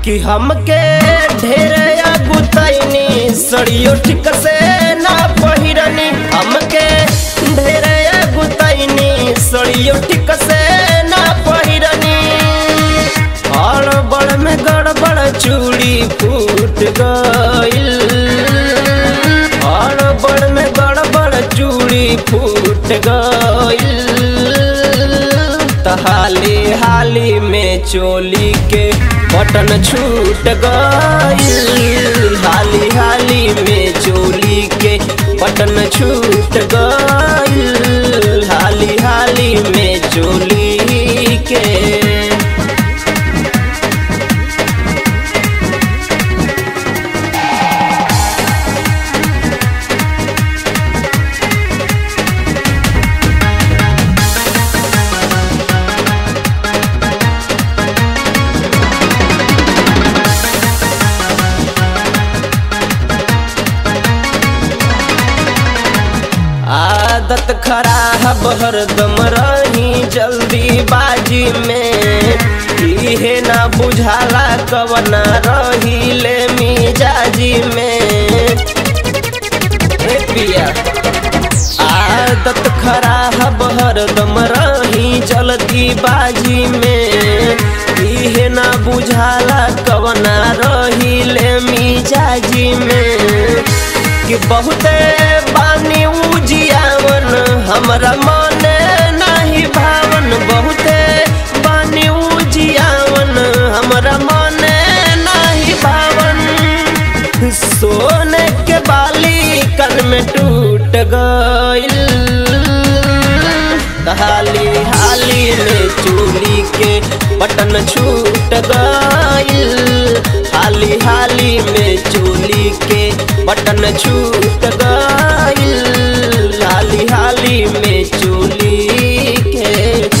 कि हमके ढेर गुतैनी सड़ियो ठीक से ना पहिरनी हमके ढेर गुतैनी सड़ियो ठीक से ना पहिरनी हड़बड़ में गड़बड़ चूड़ी फूट गइल हड़बड़ में गड़बड़ चूड़ी फूट गइल त हाली हाली में चोली के बटन छूट गइल हाली हाली में चोली के बटन छूट गइल हाली हाली में चोली के आदत खराब हरदम रही जल्दीबाजी में इहे ना बुझाला कवना रही ले मिजाजी में ए पिया आदत खराब हरदम रही जल्दीबाजी में इहे ना बुझाला कवना रही ले मिजाजी में कि बहुते बानी उजियावन हमरा मन नाही भावन बहुते बानी उजियावन हमरा मन नाही भावन सोने के बाली कन में टूट गइल हाली हाली में चूली के बटन छूट गइल हाली हाली में चूली के बटन छूट गइल हाली हाली में चूली के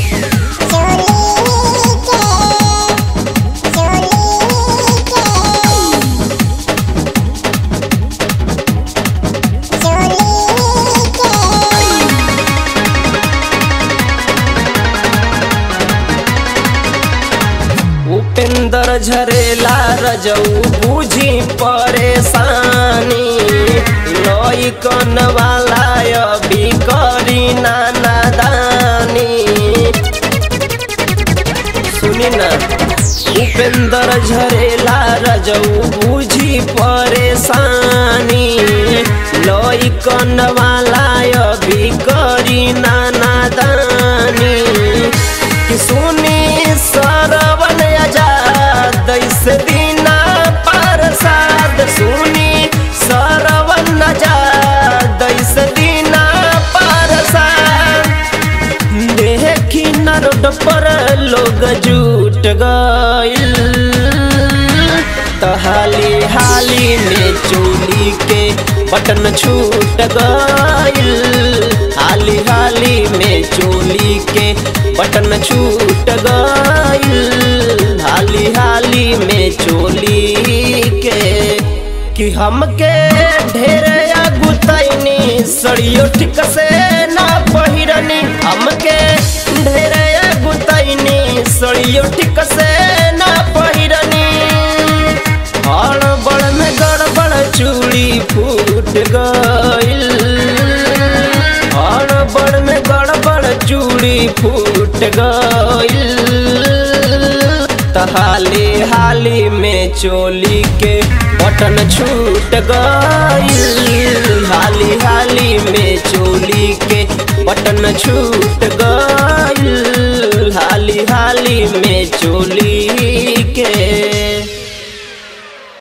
उपेंद्र झरेला रजऊ बूझी परेशानी लई कन वाला अभी करी नाना दानी सुनी ना उपेंद्र झरेला रजऊ बूझी परेशानी लई कन वाला अभी करी नाना दानी कि सुनी सरवन आजाद ऐसे दीना प्रसाद सुनी सरवन आजाद ऐसे दीना प्रसाद देखी न रोड पर लोग जुट गइल त हाली हाली में चोली के बटन छूट गइल हाली हाली में चोली के बटन छूट गइल हाली हाली में चोली के कि हमके ढेर गुतैनी सड़ियो ठीक से ना पहिरनी हमके ढेर गुतैनी सड़ियो ठीक से ना पहिरनी हड़बड़ में गड़बड़ चूड़ी फूट गइल हड़बड़ में गड़बड़ चूड़ी फूट गइल त हाली हाली में चोली के बटन छूट गइल हाली हाली में चोली के बटन छूट गइल हाली हाली में चोली